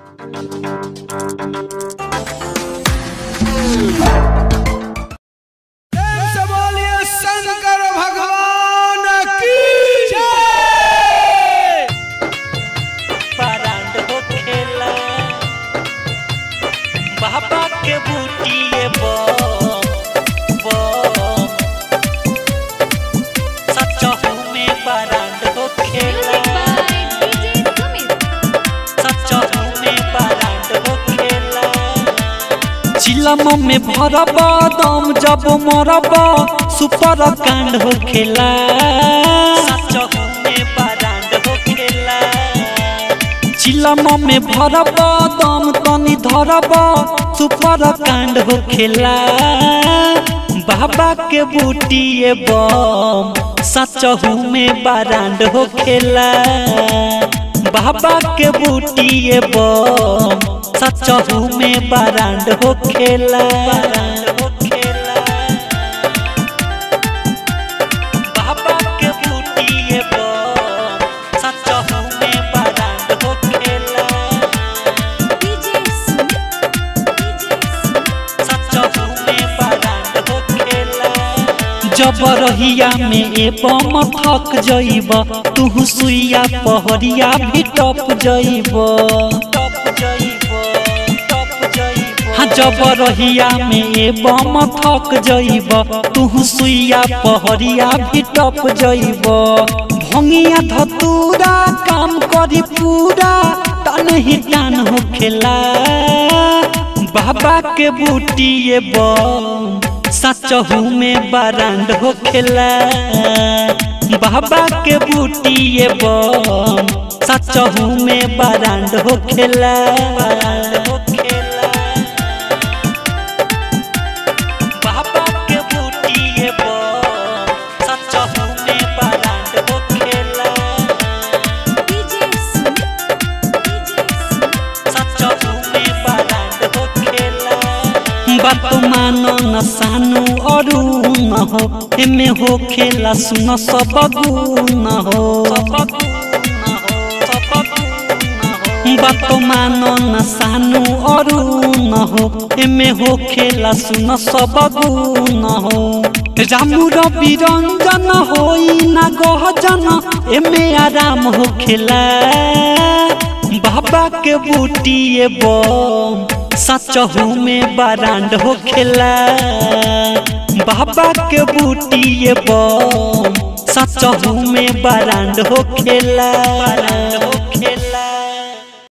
से बोलिए शंकर भगवान की जय परांड हो खेला बाबा के बूटिए बम बम सचहू में परांड हो खेला सचहू में परांड हो खेला चिलम में भरब दम जब मरब सुपर कांड हो खेला सचहू में परांड हो खेला चिलम में भरब दम तनी धरब सुपर कांड हो खेला बाबा के बूटिए बम सचहू में बारांड हो खेला बाबा के बूटिए बम सचहू में बारांड हो खेला हो खेला बाबा के बूटिए बम सचहू में बारांड हो खेला सचहू में बारांड हो खेला जब रहिया में ए बम थक जइब तू सुइया पहरिया भी टप जइब टप जइब टप जइब हाँ जब रहिया में ए बम थक जइब तू सुइया पहरिया भी टप जइब भंगिया धतूरा काम करी पूरा तन ही टान हो खेला बाबा के बूटिए बम सचहू में बारांड हो खेला बाबा के बूटिए बम सचहू में बारांड हो खेला हो खेला बाबा के बूटिए बम सचहू में बारांड हो खेला सचहू में बारांड हो खेला बात मानो न सानु अरू न हो एमे हो खेला सुन सब गुण हो बात मानो न सानु अरू न हो एमे हो खेला सुन सब गुण हो रामु रवि रंजन होई न गहजन एमे आराम हो खेला बाबा के बूटिए बम सचहू में बारांड हो खेला बाबा के बूटिए बम सचहू में बारांड हो खेला